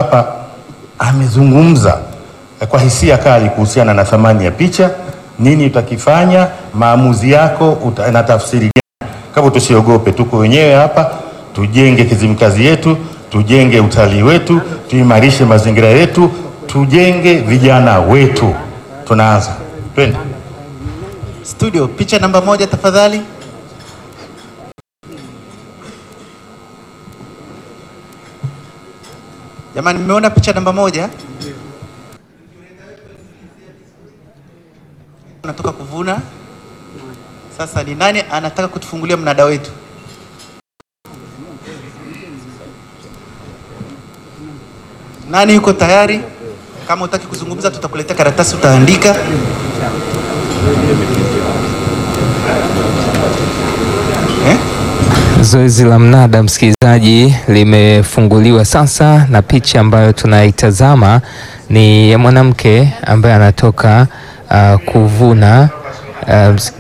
hapa amezungumza eh, kwa hisia kali kuhusiana na thamani ya picha, nini utakifanya, maamuzi yako uta, na tafsiri gani. Kama tusiogope, tuko wenyewe hapa, tujenge Kizimkazi yetu, tujenge utalii wetu, tuimarishe mazingira yetu, tujenge vijana wetu. Tunaanza, twende. Studio, picha namba moja tafadhali. Jamani, mmeona picha namba moja? Natoka kuvuna. Sasa ni nani anataka kutufungulia mnada wetu? Nani yuko tayari? Kama utaki kuzungumza, tutakuletea karatasi utaandika. Eh? Zoezi la mnada msikilizaji, limefunguliwa sasa, na picha ambayo tunaitazama ni ya mwanamke ambaye anatoka uh, kuvuna uh, ms-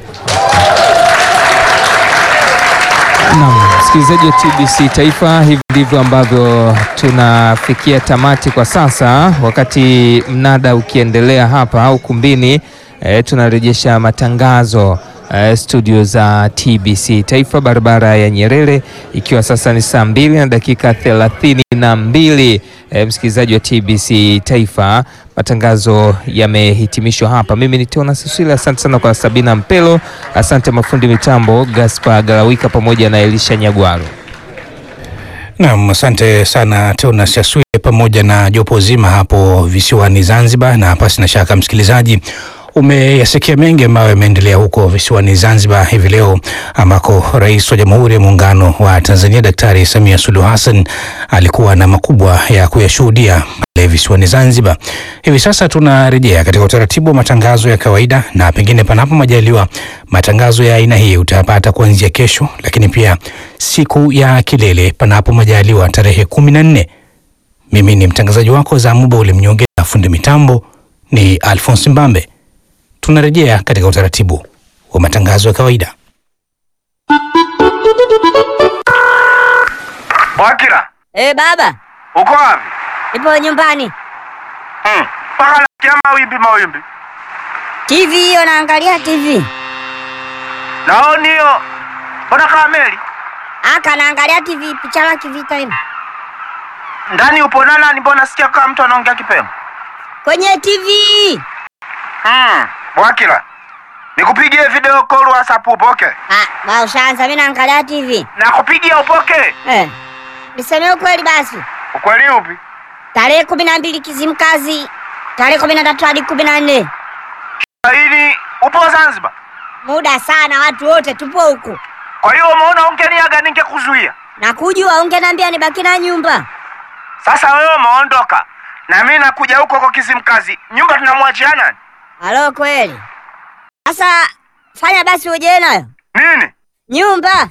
Naam, msikilizaji wa TBC Taifa, hivi ndivyo ambavyo tunafikia tamati kwa sasa, wakati mnada ukiendelea hapa ukumbini. E, tunarejesha matangazo e, studio za TBC Taifa, barabara ya Nyerere, ikiwa sasa ni saa mbili na dakika thelathini na mbili. E, msikilizaji wa TBC Taifa, matangazo yamehitimishwa hapa. Mimi ni Tona Siswile, asante sana kwa Sabina Mpelo, asante mafundi mitambo Gaspar Galawika pamoja na Elisha Nyagwaro. Naam, asante sana Tona Saswile pamoja na jopo zima hapo visiwani Zanzibar, na pasi na shaka msikilizaji umeyasikia mengi ambayo yameendelea huko visiwani Zanzibar hivi leo, ambako Rais wa Jamhuri ya Muungano wa Tanzania Daktari Samia Suluhu Hassan alikuwa na makubwa ya kuyashuhudia pale visiwani Zanzibar. Hivi sasa tunarejea katika utaratibu wa matangazo ya kawaida, na pengine panapo majaliwa matangazo ya aina hii utayapata kuanzia kesho, lakini pia siku ya kilele, panapo majaliwa, tarehe kumi na nne. Mimi ni mtangazaji wako Zamuba ule mnyonge, na fundi mitambo ni Alphonse Mbambe. Tunarejea katika utaratibu wa matangazo ya kawaida. Wakila, Eh, baba, uko wapi? nipo nyumbani. Hmm. Mpaka nasikia mawimbi mawimbi. TV hiyo naangalia TV. Naoni hiyo. Mbona kama meli? Aka naangalia TV picha la kivita hivi. Ndani upo na nani? Mbona nasikia kama mtu anaongea kipemo? Kwenye TV. Hmm. Wakila. Nikupigie video call WhatsApp upoke. Ah, ba ushaanza mimi naangalia TV. Nakupigia upoke. Eh. Niseme ukweli basi. Ukweli upi? Tarehe kumi na mbili Kizimkazi. Tarehe kumi na tatu hadi kumi na nne. Laini upo Zanzibar. Muda sana watu wote tupo huku. Kwa hiyo umeona ungeniaga ningekuzuia. Na kujua ungeniambia nibaki na nyumba. Sasa wewe umeondoka. Na mimi nakuja huko kwa Kizimkazi. Nyumba tunamwachia nani? Halo kweli. Sasa fanya basi uje nayo. Nini? Nyumba.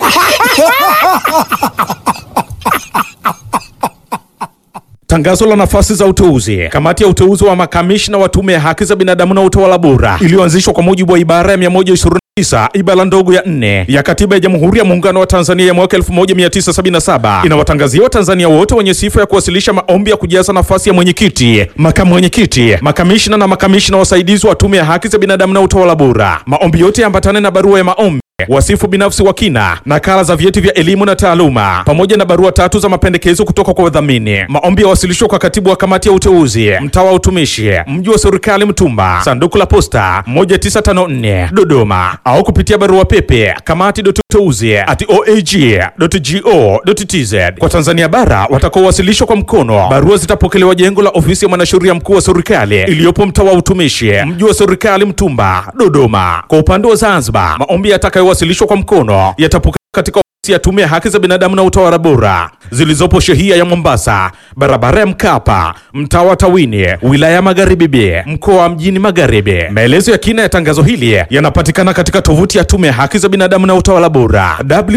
Tangazo la nafasi za uteuzi. Kamati ya uteuzi wa makamishna wa Tume ya Haki za Binadamu na Utawala Bora iliyoanzishwa kwa mujibu wa ibara ya 129 ibara ndogo ya nne ya Katiba ya Jamhuri ya Muungano wa Tanzania ya mwaka 1977 inawatangazia Watanzania wote wenye sifa ya kuwasilisha maombi ya kujaza nafasi ya mwenyekiti, makamu mwenyekiti, makamishna na makamishna wasaidizi wa Tume ya Haki za Binadamu na Utawala Bora. Maombi yote yaambatane na barua ya maombi wasifu binafsi wa kina, nakala za vyeti vya elimu na taaluma, pamoja na barua tatu za mapendekezo kutoka kwa wadhamini. Maombi yawasilishwa kwa katibu wa kamati ya uteuzi, mtaa wa utumishi, mji wa serikali Mtumba, sanduku la posta 1954 Dodoma, au kupitia barua pepe kamati.uteuzi at oag.go.tz. Kwa Tanzania bara watakaowasilishwa kwa mkono, barua zitapokelewa jengo la ofisi ya mwanasheria mkuu wa serikali iliyopo mtaa wa utumishi, mji wa serikali Mtumba, Dodoma. Kwa upande wa Zanzibar, maombi yatakayowasilishwa kwa mkono yatapokelewa katika ofisi ya Tume ya Haki za Binadamu na Utawala Bora zilizopo shehia ya Mombasa, barabara ya Mkapa, mtaa wa Tawini, wilaya ya Magharibi B, mkoa wa Mjini Magharibi. Maelezo ya kina ya tangazo hili yanapatikana katika tovuti ya Tume ya Haki za Binadamu na Utawala Bora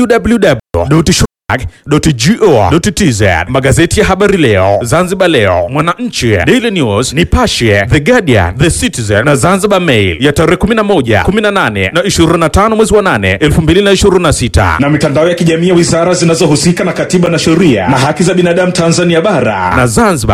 www.go.tz. Magazeti ya Habari Leo, Zanzibar Leo, Mwananchi, Daily News, Nipashe, The Guardian, The Citizen na Zanzibar Mail ya tarehe 11, 18 na 25 mwezi wa 8 2026, na mitandao ya kijamii ya wizara zinazohusika na katiba na sheria na haki za binadamu Tanzania bara na Zanzibar